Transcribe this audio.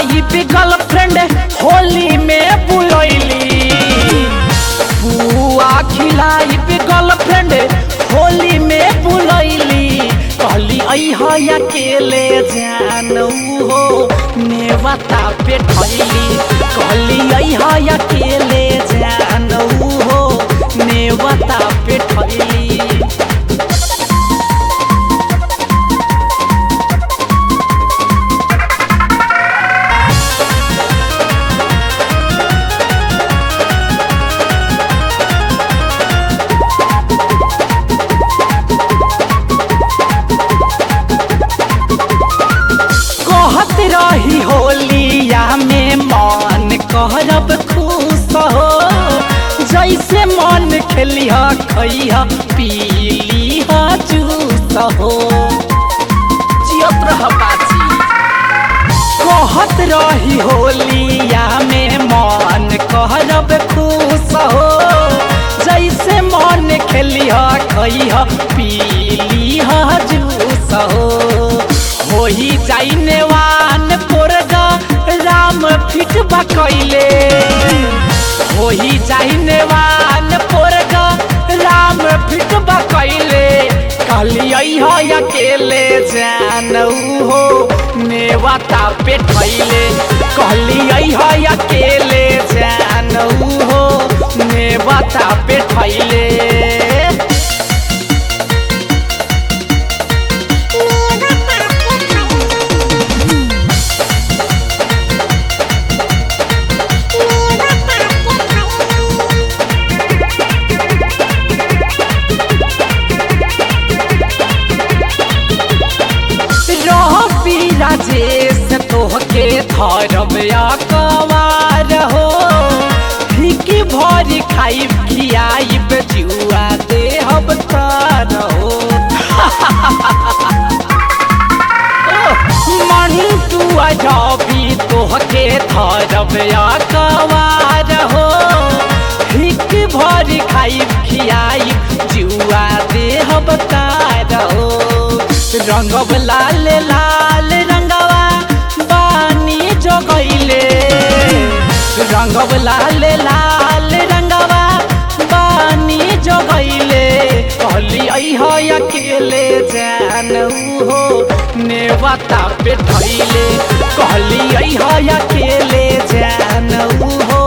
खिलाई पे गर्लफ्रेंड होली में बुलैली बुआ खिलाई पे गर्लफ्रेंड होली में बुलैली कहली अह अकेले जानू हो नेवता पे ठैली कहली अह अकेले जानू हो नेवता पे ठैली कहत रही होलिया में मन करब खुश हो जैसे मन खेलिह खैह पीलिह जूस हो जियत रह बाजी कहत रही होलिया में मन करब खुश हो जैसे मन खेलिह खैह पीलिह जूस हो होही जाइने वान पोरगा राम फिट बकैले होही जाइने वान पोरगा राम फिट बकैले कहलियै हो अकेले जानू हो नेवता पे ठैले कहलियै हो अकेले जानू हो नेवता पे ठैले रही राजेश तोहके धरब अकवार हो फिकी भरी खाइब खियाइब जुआ देहब तार हो मंटू अजबी तोहके धरब अकवार हो फिक भरी खाइब खियाइब जुआ देहब तार हो रंगब लाल लाल रंगवा बानी जगैले रंगब लाल लाल रंगवा बानी जगैले कहली अह अकेले जानू हो नेवता पे ठैले कहली अह अकेले जानू हो